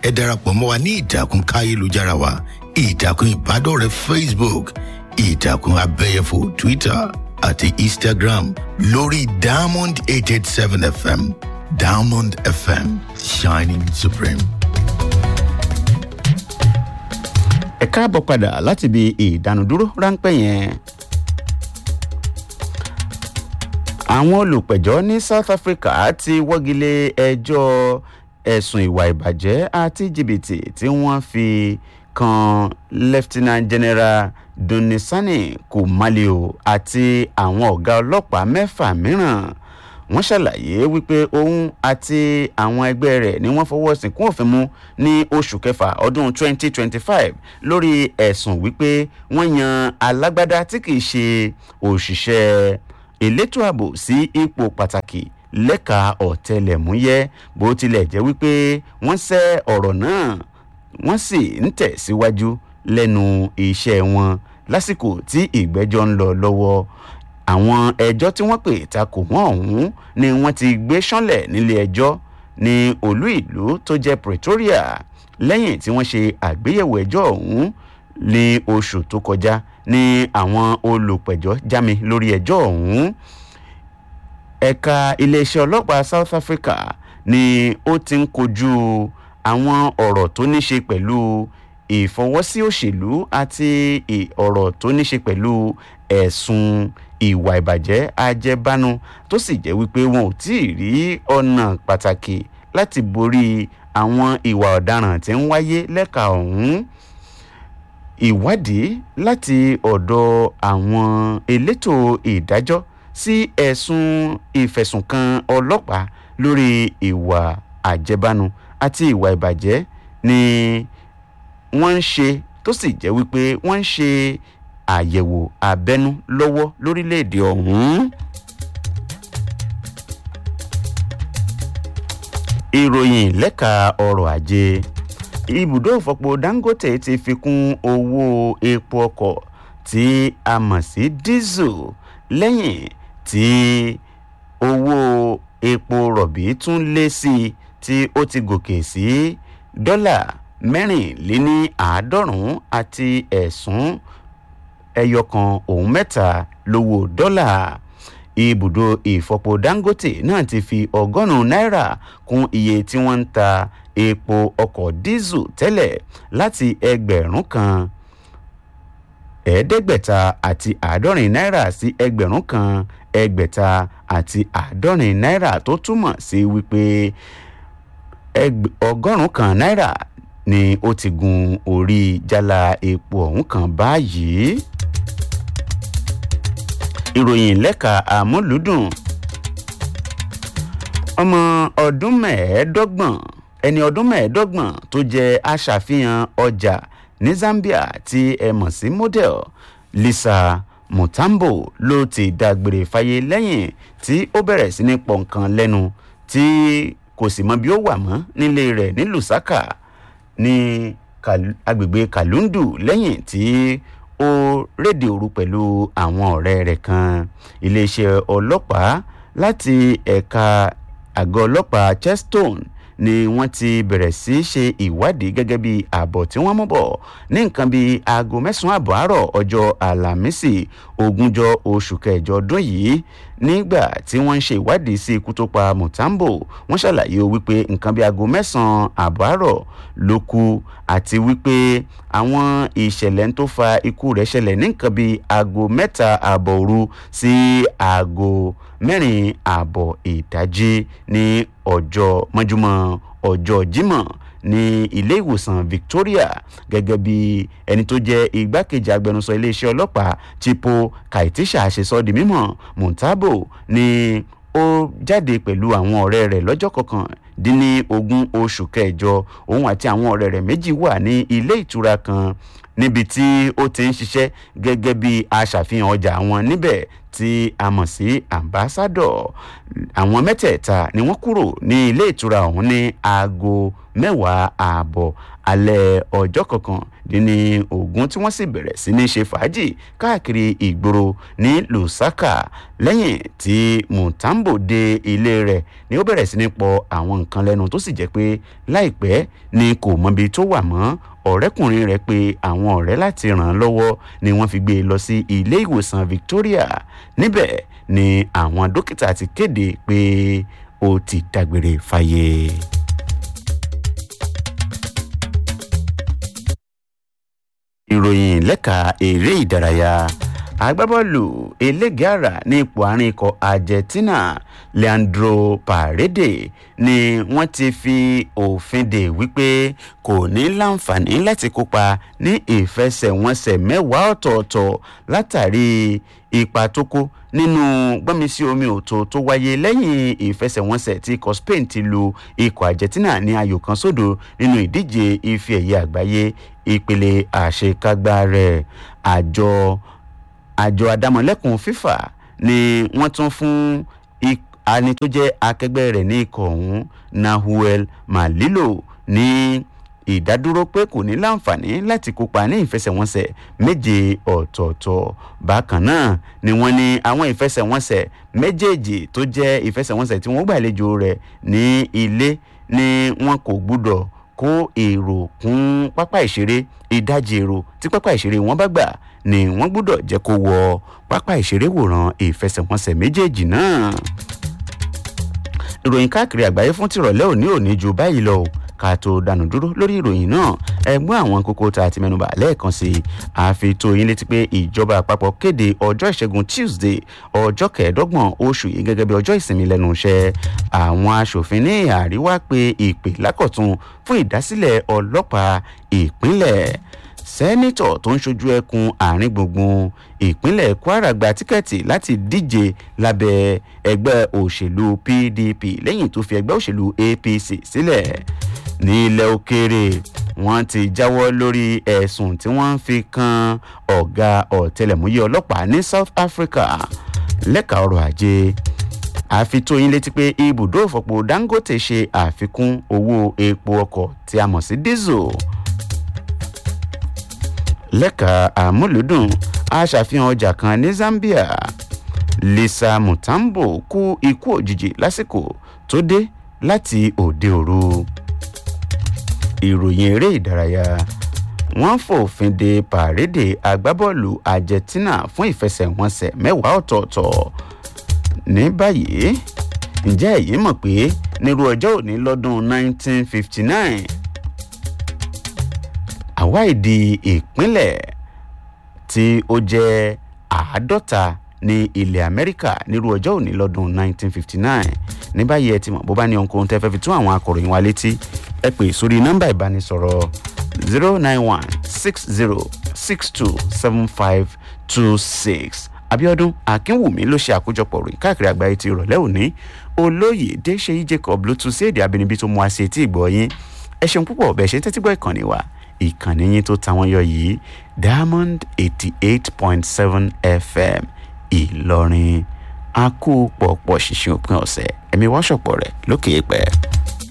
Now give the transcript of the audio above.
ẹ darapọ̀ mọ́ wa ní ìtàkùn káyélujára wa ìtàkùn ìbádọ́rẹ̀ẹ́ facebook ìtàkùn abẹ́yẹfò twitter àti instagram lórí diamond eight eight seven fm diamond fm shining supreme. ẹ káàbọ̀ padà láti ibi ìdánudúró ráńpẹ́ yẹn. àwọn olùpẹ̀jọ́ ní south africa ti wọ́gilé ẹjọ́ ẹ̀sùn ìwà ìbàjẹ́ àti jìbìtì tí wọ́n fi kan lieutenant general dunisani kumalio àti àwọn ọ̀gá ọlọ́pàá mẹ́fà mìíràn wọ́n ṣàlàyé wípé òun àti àwọn ẹgbẹ́ rẹ̀ ni wọ́n fọwọ́ sí kún òfin mú ní oṣù kẹfà ọdún 2025 lórí ẹ̀sùn wípé wọ́n yan alágbádá tí kìí ṣe òṣìṣẹ́ elétò ààbò sí ipò pàtàkì lẹ́ka ọ̀tẹlẹ̀múyẹ́ bó tilẹ̀ jẹ́ wípé wọ́n sẹ́ ọ̀rọ̀ náà wọ́n sì ń tẹ̀síwájú lẹ́nu iṣẹ́ wọn lásìkò tí ìgbẹ́jọ́ ń lọ lọ́wọ́ àwọn ẹjọ́ tí wọ́n pè takò wọ́n ọ̀hún ni wọ́n ti gbé sánlẹ̀ nílé ẹjọ́ ní olú ìlú tó jẹ́ pretoria lẹ́yìn tí wọ́n ṣe àgbéyẹ̀wò ẹjọ́ ọ̀hún ní oṣù tó kọjá ní àwọn olùpẹ̀jọ́ jámi lórí ẹjọ́ ọ̀hún ẹ̀ka iléeṣẹ́ ọlọ́pàá south africa ni ó ti ń kojú àwọn ọ̀rọ̀ tó ní ṣe pẹ̀lú ìfọwọ́sí òṣèlú àti ọ̀rọ̀ tó ní ṣe pẹ̀lú ẹ̀sùn ìwà ìbàjẹ́ ajẹ́bánu tó sì jẹ́ wípé wọn ò tí ì rí ọ̀nà pàtàkì láti borí àwọn ìwà ọ̀daràn tí ń wáyé lẹ́ka ọ̀hún ìwádìí láti ọ̀dọ̀ àwọn elétò ìdájọ́ sí ẹ̀sùn ìfẹ̀sùnkàn ọlọ́pàá lórí ìwà àjẹbánu àti ìwà ìbàjẹ́ ni wọ́n ń ṣe tó sì jẹ́ wípé wọ́n ń ṣe àyẹ̀wò abẹ́nú lọ́wọ́ lórílẹ̀‐èdè ọ̀hún. ìròyìn lẹ́ka ọrọ̀ ajé ibùdó ìfọpo dangote ti fi kún owó epo ọkọ̀ tí a mọ̀ sí diesel lẹ́yìn tí owó epo rọ̀bì tún lé sí i tí ó ti gòkè sí dọ́là mẹ́rìnléní àádọ́rùn-ún àti ẹ̀sùn ẹyọkan òun mẹ́ta lówó dọ́là ibùdó ìfọpo dangote náà ti fi ọgọ́rùn-ún náírà kún iye tí wọ́n ń ta epo ọkọ̀ dísù tẹ́lẹ̀ láti ẹgbẹ̀rún kan ẹ̀ẹ́dẹ́gbẹ̀ta àti àádọ́rin náírà sí ẹgbẹ̀rún kan ẹgbẹ̀ta àti àádọ́rin náírà tó túmọ̀ sí wípé ọgọ́rùn-ún kan náírà ni ó ti gun orí jálá epo ọ̀hún kan báyìí ìròyìn lẹ́ka àmúlùdùn ọmọ ọdún mẹ́ẹ̀ẹ́dọ́gbọ̀n ẹni ọdún mẹ́ẹ̀ẹ́dọ́gbọ̀n tó jẹ́ aṣàfihàn ọjà ní zambia tí ẹ mọ̀ sí model lisa mutambo ló ti dágbére fáyé lẹ́yìn tí ó bẹ̀rẹ̀ sí ní pọ̀nkan lẹ́nu tí kò sì mọ bí ó wà mọ́ nílé rẹ̀ ní lusaka ní agbègbè kalundu lẹ́yìn tí ó rédè òru pẹ̀lú àwọn ọ̀rẹ́ rẹ̀ kan iléeṣẹ́ ọlọ́pàá láti ẹ̀ka àgọ́ ọlọ́pàá chestone ni wọ́n ti bẹ̀rẹ̀ sí í ṣe ìwádìí gẹ́gẹ́ bí ààbọ̀ tí wọ́n mú bọ̀ ní nǹkan bíi aago mẹ́sàn-án àbọ̀ àárọ̀ ọjọ́ àlàmísì ogúnjọ́ oṣù kẹjọ ọdún yìí nígbà tí wọ́n ń ṣe ìwádìí sí ikú tó pa mutambo wọ́n ṣàlàyé wípé nǹkan bíi aago mẹ́sàn-án àbọ̀ àárọ̀ ló kú àti wípé àwọn ìṣẹ̀lẹ̀ tó fa ikú rẹ̀ ṣẹlẹ̀ ní nǹkan bíi aago mẹ́ta àbọ̀ òru sí aago mẹ́rin àbọ̀ ìdájí ní ọjọ́ mọ́júmọ́ ọjọ́ jímọ̀ ní ilé ìwòsàn victoria gẹ́gẹ́ bí ẹni tó jẹ́ igbákejì agbẹnusọ iléeṣẹ́ ọlọ́pàá chipo kaitisha ṣe sọ di mímọ̀ montabo ni ó jáde pẹ̀lú àwọn ọ̀rẹ́ rẹ̀ lọ́jọ́ kọkàndínní ogún oṣù kẹjọ òun àti àwọn ọ̀rẹ́ rẹ̀ méjì wà ní ilé ìtura kan níbi tí ó ti ń ṣiṣẹ́ gẹ́gẹ́ bí aṣàfihàn ọjà wọn níbẹ̀ tí a mọ̀ sí ambassadọ̀ àwọn mẹ́tẹ̀ẹ̀ta ni wọ́n kúrò ní ilé ìtura ọ̀hún ní aago mẹ́wàá ààbọ̀ alẹ́ ọjọ́ kọkàndínní ogún tí wọ́n sì bẹ̀rẹ̀ sí ní ṣe fàájì káàkiri ìgboro ní lusaka lẹ́yìn tí mutambo dé ilé rẹ̀ ni ó bẹ̀rẹ̀ sí ní pọ àwọn nǹkan nǹkan lẹ́nu tó sì jẹ́ pé láìpẹ́ ni kò mọbi tó wà mọ́ ọ̀rẹ́kùnrin rẹ̀ pé àwọn ọ̀rẹ́ láti ràn án lọ́wọ́ ni wọ́n fi gbé e lọ sí ilé ìwòsàn victoria níbẹ̀ ni àwọn dókítà ti kéde pé ó ti dágbére fáyé. ìròyìn lẹ́ka eré ìdárayá agbábọ́ọ̀lù elégeara ní ipò àárín ikọ̀ argentina leandro paredes ni wọ́n ti fi òfin dè wípé kò ní láǹfààní láti kópa ní ìfẹsẹ̀wọnsẹ̀ mẹ́wàá ọ̀tọ̀ọ̀tọ̀ látàrí ipa tó kó nínú gbọ́nmisí omi òtò tó wáyé lẹ́yìn ìfẹsẹ̀wọnsẹ̀ tí ikọ̀ spain ti lu ikọ̀ argentina ní ayò kan sódò nínú ìdíje ife ẹ̀yẹ àgbáyé ìpele àṣekágbá rẹ̀ àjọ àjọ adámọ̀lẹ́kùn fífà ni wọ́n tún fún ani tó jẹ́ akẹgbẹ́ rẹ̀ ní ikọ̀ ọ̀hún nahuel malilo ní ìdádúró pé kò ní láǹfààní láti kópa ní ìfẹsẹ̀wọnsẹ̀ méje ọ̀tọ̀ọ̀tọ̀ bákan náà ni wọ́n ní àwọn ìfẹsẹ̀wọnsẹ̀ méjèèjì tó jẹ́ ìfẹsẹ̀wọnsẹ̀ tí wọ́n gbàlejò rẹ̀ ní ilé ni wọn kò gbúdọ̀ kó èrò kún pápá ìṣeré ìdajì èrò tí pápá ìṣeré wọn bá gbà ni wọ́n gbúdọ̀ jẹ́ kó wọ pápá ìṣeré wòran ìfẹsẹ̀wọnsẹ̀ méjèèjì náà. ìròyìn káàkiri àgbáyé fún tìrọ̀lẹ́ òní òní ju báyìí lọ ká tó dànù dúró lórí ìròyìn náà ẹgbọ́n àwọn kókó tá a ti mẹ́nuba lẹ́ẹ̀kan sí i àfi tó yín létí pé ìjọba àpapọ̀ kéde ọjọ́ ìṣẹ́gun tuesday ọjọ́ kẹẹ̀ẹ́dọ́gbọ̀n oṣù yìí gẹ́gẹ́ bí ọjọ́ ìsinmi lẹ́nu iṣẹ́ àwọn aṣòfin ní àríwá pé ìpè lákọ̀tún fún ìdásílẹ̀ ọlọ́pàá ìpínlẹ̀ sẹ́nitọ̀ tó ń ṣojú ẹkùn àárín gbùngbùn ìpínlẹ̀ kwara gba tíkẹ́ẹ̀tì láti díje lábẹ́ ẹgbẹ́ òṣèlú pdp lẹ́yìn tó fi ẹgbẹ́ òṣèlú apc sílẹ̀ ní ilẹ̀ òkèèrè wọ́n ti jáwọ́ lórí ẹ̀sùn tí wọ́n ń fi kan ọ̀gá ọ̀tẹlẹ̀múyẹ́ ọlọ́pàá ní south africa lẹ́ka ọrọ̀ ajé àfitóyin létí pé ibùdó ìfọ̀pọ̀ dangote ṣe àfikún owó epo ọkọ̀ tí a mọ̀ sí diesel lẹ́ka àmúlùdùn a ṣàfihàn ọjà kan ní zambia lisa mutambo kú ikú òjijì lásìkò tó dé láti òde òru ìròyìn eré ìdárayá wọ́n fòfin de pàrédè agbábọ́ọ̀lù argentina fún ìfẹsẹ̀wọnsẹ̀ mẹ́wàá ọ̀tọ̀ọ̀tọ̀ ní báyìí ǹjẹ́ èyí mọ̀ pé nírú ọjọ́ òní lọ́dún 1959 àwa ìdí ìpínlẹ̀ tí ó jẹ́ àádọ́ta ní ilẹ̀ amẹ́ríkà nírú ọjọ́ òní lọ́dún 1959 ní báyìí ẹ ti mọ̀ bó bá ní ohunkóhun tẹ́ fẹ́ fi tún àwọn akọ̀ròyìn wa létí ẹ pè sórí nọ́mbà ìbánisọ̀rọ̀ 09160627526 abiodun akínwùmí ló ṣe àkójọpọ̀ ròyìn káàkiri àgbáyé ti ìrọ̀lẹ́ òní olóyè déṣeyí jacob ló tún sí èdè abínibí tó mú wa sí etí ìgbọ́ yín ẹ ṣeun púpọ̀ bẹ́ẹ̀ ṣe ń tẹ́tí gbọ́ ìkànnì wa ìkànnì yín tó ta wọ́n yọ yìí diamond eighty eight point seven fm ìlọrin a kú pọ̀pọ̀ ṣìṣìn òpin ọ̀sẹ̀ ẹ̀mí wọ́ṣọ̀pọ̀ rẹ̀ lókè pẹ́.